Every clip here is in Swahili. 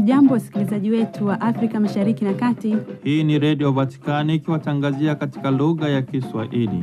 Hamjambo, wasikilizaji wetu wa Afrika Mashariki na Kati. Hii ni Redio Vatikani ikiwatangazia katika lugha ya Kiswahili.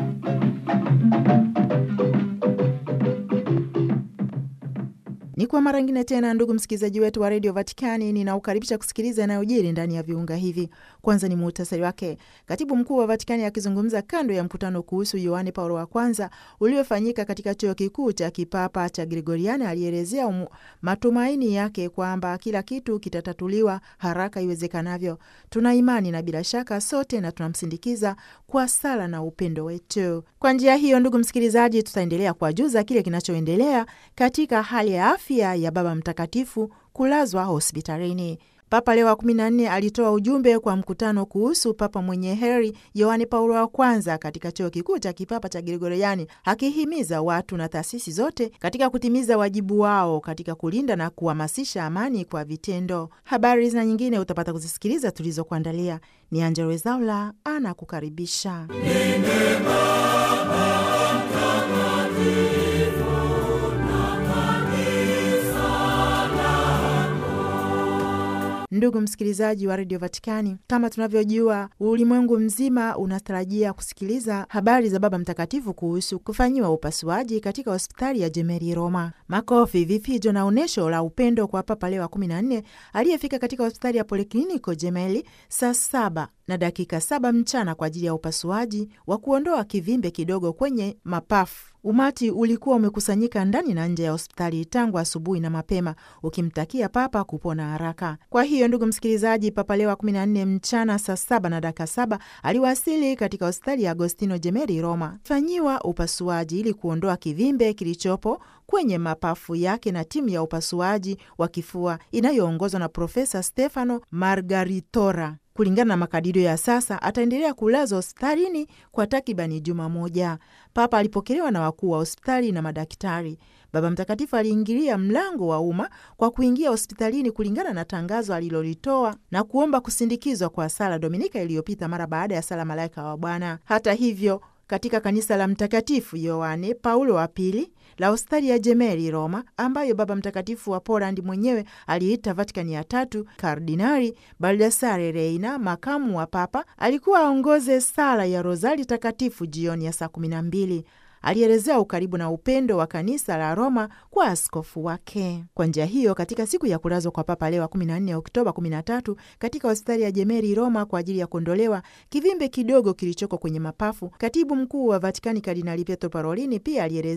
Ni kwa mara ngine tena, ndugu msikilizaji wetu wa redio Vatikani, ninaukaribisha kusikiliza yanayojiri ndani ya viunga hivi. Kwanza ni muhtasari wake. Katibu mkuu wa Vatikani akizungumza kando ya mkutano kuhusu Yohane Paulo wa kwanza uliofanyika katika chuo kikuu cha kipapa cha Gregoriani alielezea umu, matumaini yake kwamba kila kitu kitatatuliwa haraka iwezekanavyo. Tuna imani na bila shaka sote na tunamsindikiza kwa sala na upendo wetu. Kwa njia hiyo, ndugu msikilizaji, tutaendelea kuwajuza kile kinachoendelea katika hali ya afya ya Baba Mtakatifu kulazwa hospitalini. Papa Leo wa kumi na nne alitoa ujumbe kwa mkutano kuhusu Papa mwenye heri Yohane Paulo wa kwanza katika chuo kikuu cha kipapa cha Gregoriani, akihimiza watu na taasisi zote katika kutimiza wajibu wao katika kulinda na kuhamasisha amani kwa vitendo. Habari na nyingine utapata kuzisikiliza tulizokuandalia. Ni Angella Rwezaula anakukaribisha. Ndugu msikilizaji wa redio Vatikani, kama tunavyojua, ulimwengu mzima unatarajia kusikiliza habari za Baba Mtakatifu kuhusu kufanyiwa upasuaji katika hospitali ya Gemelli Roma. Makofi, vifijo na onyesho la upendo kwa Papa Leo wa kumi na nne aliyefika katika hospitali ya Polikliniko Gemelli saa saba na dakika saba mchana kwa ajili ya upasuaji wa kuondoa kivimbe kidogo kwenye mapafu. Umati ulikuwa umekusanyika ndani na nje ya hospitali tangu asubuhi na mapema, ukimtakia Papa kupona haraka. Kwa hiyo, ndugu msikilizaji, Papa Leo wa kumi na nne mchana saa saba na dakika saba aliwasili katika hospitali ya Agostino Gemelli Roma fanyiwa upasuaji ili kuondoa kivimbe kilichopo kwenye mapafu yake na timu ya upasuaji wa kifua inayoongozwa na Profesa Stefano Margaritora. Kulingana na makadirio ya sasa ataendelea kulazwa hospitalini kwa takribani juma moja. Papa alipokelewa na wakuu wa hospitali na madaktari. Baba Mtakatifu aliingilia mlango wa umma kwa kuingia hospitalini kulingana na tangazo alilolitoa na kuomba kusindikizwa kwa sala Dominika iliyopita mara baada ya sala Malaika wa Bwana. Hata hivyo katika kanisa la Mtakatifu Yohane Paulo wa Pili la hospitali ya Gemelli Roma, ambayo Baba Mtakatifu wa Polandi mwenyewe aliita Vatikani ya tatu, Kardinali Baldassare Reina, makamu wa Papa, alikuwa aongoze sala ya Rozari Takatifu jioni ya saa kumi na mbili. Alielezea ukaribu na upendo wa kanisa la Roma kwa askofu wake. Kwa njia hiyo, katika siku ya kulazwa kwa Papa Leo 14 Oktoba 13 katika hospitali ya Gemelli Roma kwa ajili ya kuondolewa kivimbe kidogo kilichoko kwenye mapafu, katibu mkuu wa Vatikani Kardinali Pietro Parolini pia alielezea